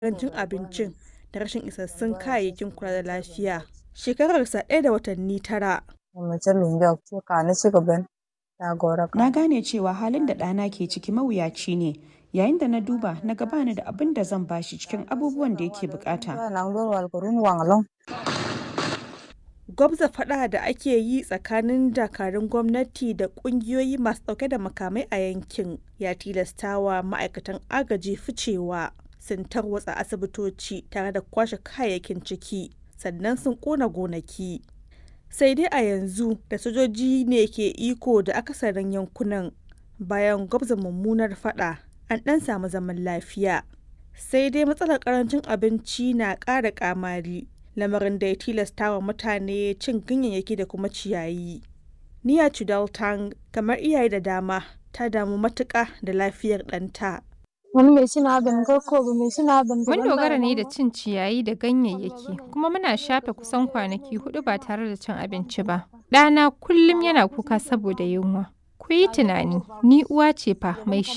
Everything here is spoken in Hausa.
ƙarancin abincin da rashin isassun kayayyakin kula da lafiya. Shekararsa ɗaya da watanni tara. Na gane cewa halin da ɗana ke ciki mawuyaci ne, yayin da na duba na ga bani da abin da zan bashi cikin abubuwan da yake bukata. Gwabza faɗa da ake yi tsakanin dakarun gwamnati da ƙungiyoyi masu ɗauke da makamai a yankin ya tilastawa ma'aikatan agaji ficewa. Sun tarwatsa asibitoci tare da kwashe kayayyakin ciki, sannan sun ƙona gonaki. Sai dai a yanzu da sojoji ne ke iko da akasarin yankunan bayan gwabza mummunar faɗa an ɗan samu zaman lafiya. Sai dai matsalar ƙarancin abinci na ƙara ƙamari. lamarin da ya tilasta wa mutane cin ganyayyaki da kuma ciyayi. Niya Chudaltang kamar iyaye da dama ta damu matuƙa da lafiyar ɗanta. Mun dogara ne da cin ciyayi da ganyayyaki kuma muna shafe kusan kwanaki hudu ba tare da cin abinci ba. Ɗana kullum yana kuka saboda yunwa. Ku yi tunani, ni uwa ce fa mai